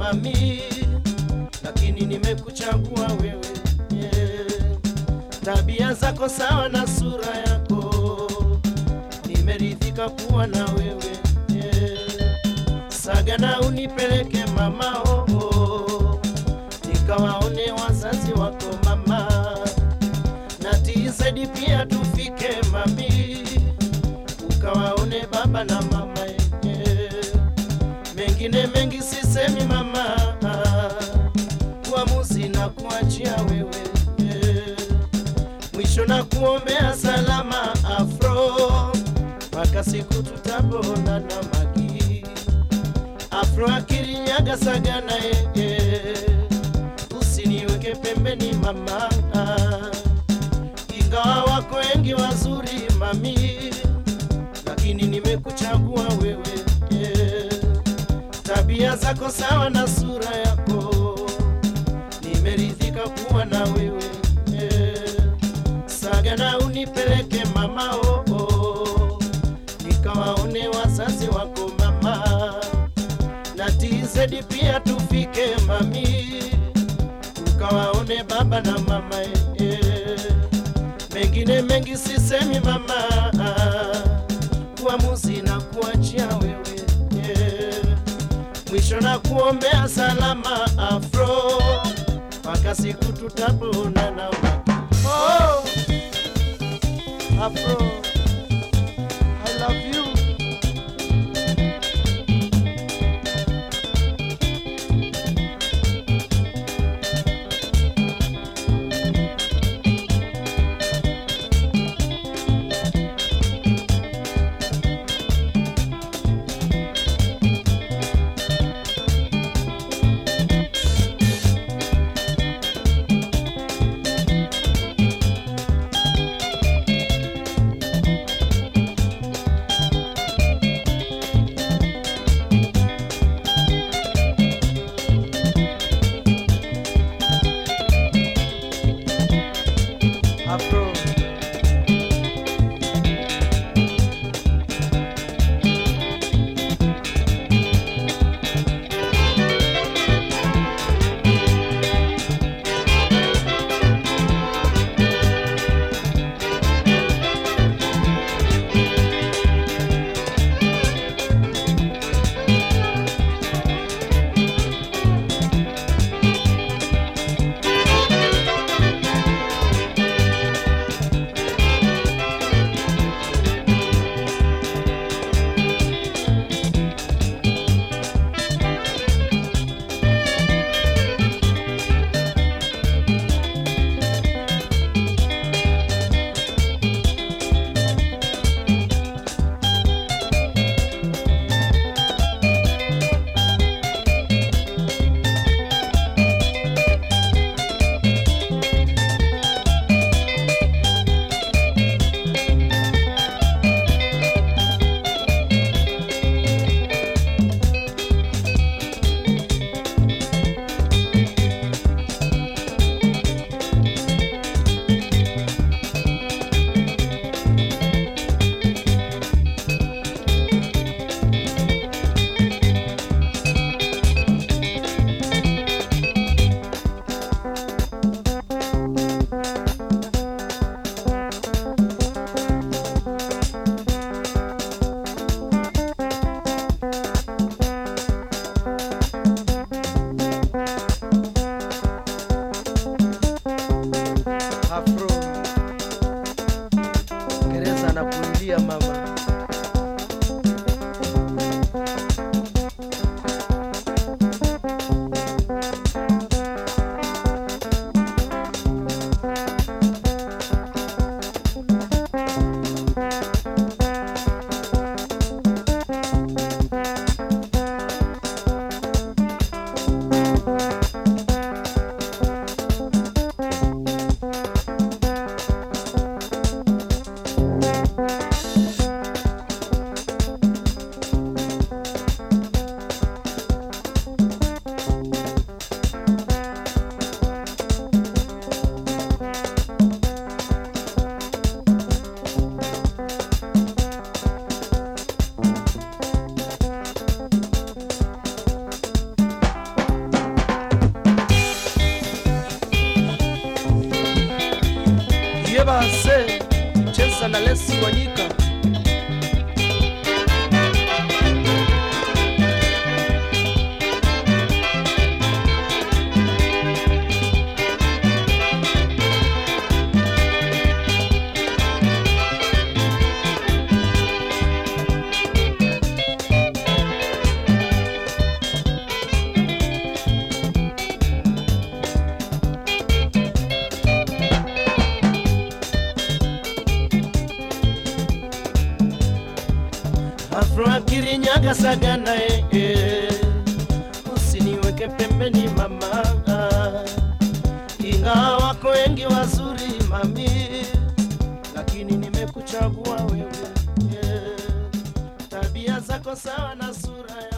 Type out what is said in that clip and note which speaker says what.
Speaker 1: mami, lakini nimekuchagua wewe yeah. Tabia zako sawa na sura yako, nimeridhika kuwa na wewe yeah. Sagana unipeleke mama oh, oh. Nikawaone wazazi wako mama, na TZ pia tufike mami, ukawaone baba na mama yeah. Mengine mengi sisemi mama, uamuzi na kuachia wewe yeah. Mwisho na kuombea salama afro, mpaka siku tutaponana magi afro akirinyaga sagana yeye, usiniweke pembeni mama, ingawa wako wengi wazuri mami, lakini nimekuchagua wewe yeah. Tabia zako sawa na sura yako, nimeridhika kuwa na wewe yeah. Sagana unipeleke mama oh, oh. Nikawaone wazazi wako mama na TZ pia tufike mami, ukawaone baba na mama eh. Mengine mengi sisemi mama, uamuzi na kuachia wewe eh. Mwisho na kuombea salama afro, mpaka siku tutaponana oh, afro I love you Afro. yebase cheza na lesi wanyika afro akirinyaga sagana eh, eh. usiniweke pembeni mama ingawa wako wengi wazuri mami lakini nimekuchagua wewe eh. tabia zako sawa na sura